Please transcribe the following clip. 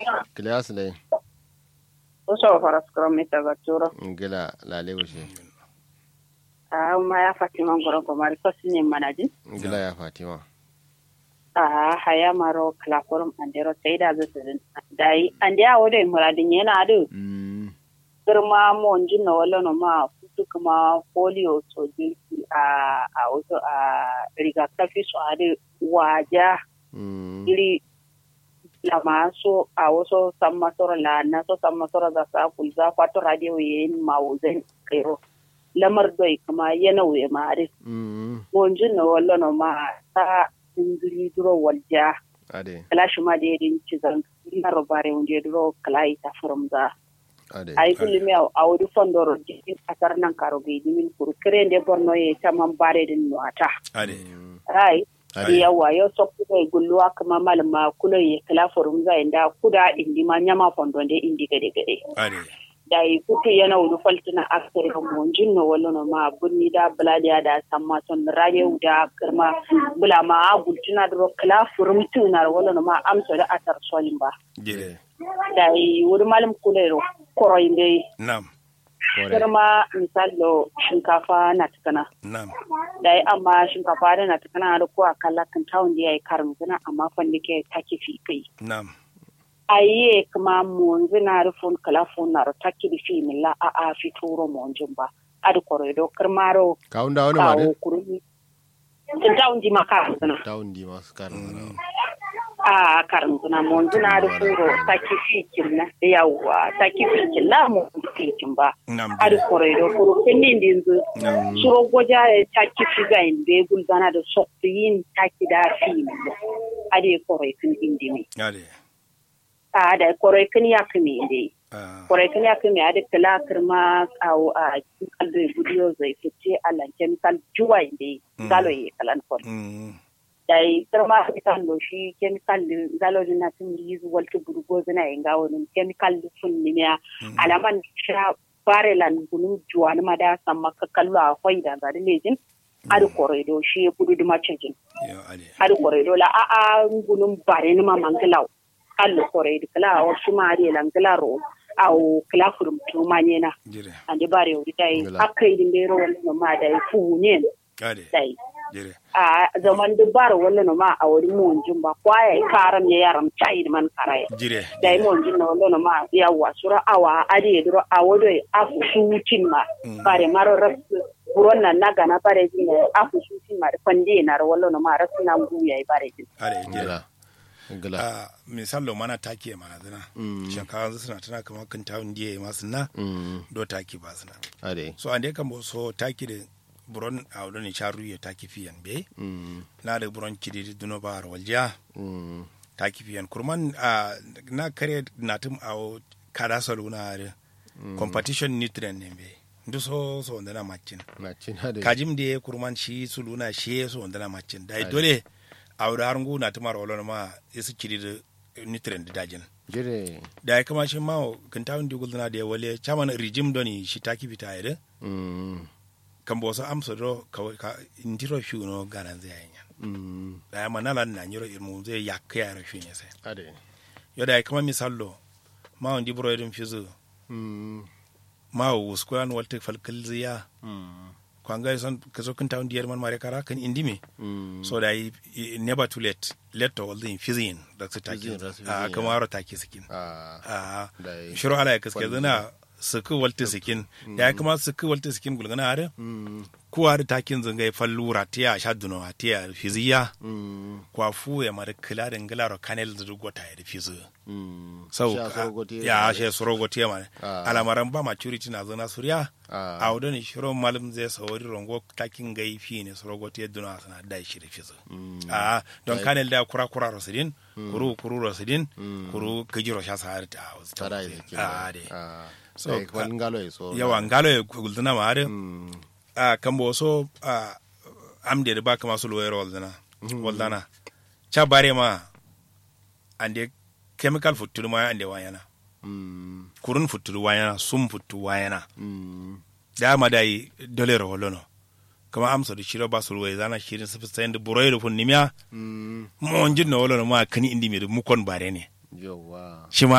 Kilas dai. Uso faras kuro mita gaturo. Ngila lale wuce. Ah, ma ya Fatima ngoro ko mari ko sinye manaji. Ngila ya Fatima. Ah, haya maro klakorum andero seida zo sedin. Dai ande a wode muradin yana adu. Mm. Girma mo njinna wala no ma futu kuma polio so jirki a a wato a rigakafi so adu waja Mm. iri lama so a wasu sammasoro la na so sammasoro da sa kulza kwato radio yin mawuzen kairo lamar doi kuma yana wuye mare Mm. monjin na wallo no ma ta ingiri duro walja Ade. kala shi ma da yadin cizan na robare wunde duro kala ita from za Ade. ai kulmi a wuri fondoro jikin kasar nan karo bai dimin kuru kire de borno ye taman bare din nuata ade rai Ade. yawa yo sokku e gulluwa kama malama kulo ye kala forum za inda kuda indi ma nyama fondo de indi gade gade ade da yi kutu yana wuri faltina akere mo jinno wala no ma bunni da bladiya da samma ton raye da karma bula ma gultuna dro kala forum tunar wala no ma amso da atar solin ba jire da yi wuri malam kulero koroyinde nam Kore. karma misalo shinkafa na tukana nam da yi amma shinkafa da na tukana da ko akalla kan tawon da yayi karin zina amma fandi ke take fi kai nam aye kuma monzi na rufun kala fun na taki di fi milla a a fi turo monjin ba adi koredo karmaro Kawun da wani kawo mare? kurmi kan tawon ji maka zina Tawun di masu karin. a karin zina monzi na rufun ro taki fi kinna yawwa taki fi kinna mo fi kin ba nam adi jire koredo kuro kinni dinzu nam suro goja e taki fi ga inde gulgana da sokti yin taki da fi milla adi kore kin indimi ade a da kore kin ya kimi inde ah, kore kin ya kimi adi kala kirma kawo a chemical da gudiyo zai fice a lan chemical juwa inde Mm. galo ye kalan kon mm, dai kirma kan do shi chemical din galo din na tun yi zuwal tu burgo zina yin gawo din chemical din fun ni ya mm, alaman sha bare lan gunun juwa ni ma da samma ka kallo a hoi da zari lejin adi kore do shi ya gudu duma cikin yo ade adi kore do la a a gunun bare ni ma mangilaw allo kore di kala o shi ma ari lan gilaro au kala furum tuma nyena jire ande bare o dai Ngila. akai din dero wala ma dai fu nyen ade dai jire a zaman da bar wala no ma a wuri mun jin ba kwaya karam ya yaram chai man karai jire dai mun jin no wala no ma ya wa sura awa ade dro a wodo a fu shutin ma Mm. bare maro ras buron nan na gana bare jin a fu shutin ma da kwande na wala no ma ras na ngu yayi bare jin ade jire Ngila. Ngila. Ah, misalo mana take mana zina Mm. shinkawa suna tana kamar kan tawun diye masu na Mm. do take ba suna Ade. so ande kan bo so take da buron a wadon sharu ya take fiyan be Mm. na da buron kidi duno ba waljiya Mm. take fiyan kurman a na kare na tum a kada saluna da competition nutrient ne be ndu so so wanda na macin Na cin ade. kajim da kurman shi suluna shi so wanda na macin dai dole a wadda harngu na tumar walon ma yasu kidi da nutrient da dajin Jire. da ya kama shi ma kan tawun di gulna da ya wale chaman rijim doni shi taki bita ya da Mm. kan bo so amsa do ka ka indiro fi no garan zai yin Mm. da ya manala na nyiro irmu zai yakka ya rafi ne sai Ade. yo da ya kama misallo ma on di bro irin fizu Mm. ma wo squan walte falkal ziya Mm. kwanga son ka zo kan tawun di man mare kara kan indimi Mm. so da yi never too late let to all the fizin da su taki Fizin, da su a fizin, kama ro taki sikin Ah. a Da yi. shiro ala ya kaske Kwalli. zana suku walte sikin ya kama suku walte sikin gulgana are Mm. kuwa da takin zanga ya fallu ratiya sha duno atiya fiziya Mm. kwa fu ya mara kila da ngila ro kanel da gota ya da fizu Mm. sau Sha sorogoti ya she sorogoti ya mara Ah. alamaran ba maturity na zana surya Ah. a wadon shiro malam zai sauri rongo takin gai fi ne sorogoti ya duna sana da shi da fizu Mm. a don Dai. kanel da kura kura rosidin kuru kuru rosidin Mm. kuru kajiro sha sa har ta wasu ta Tara wasu. yi a de Ah. So, Sai kwalin galo ya so. yawa ngalo ya gulduna ma har Mm. a kambo so a amde da baka masu loyar waldana waldana cha bare ma ande chemical futuru ma ande wayana Mm. kurun futuru wayana sum futu wayana Mm. da ma dai dolero wolono kama amsa da shiro ba su loyar zana shirin su sayin da burai da funni miya Mm. mo onjin no wolono ma kani indi mi da mukon bare ne Yawa. shi ma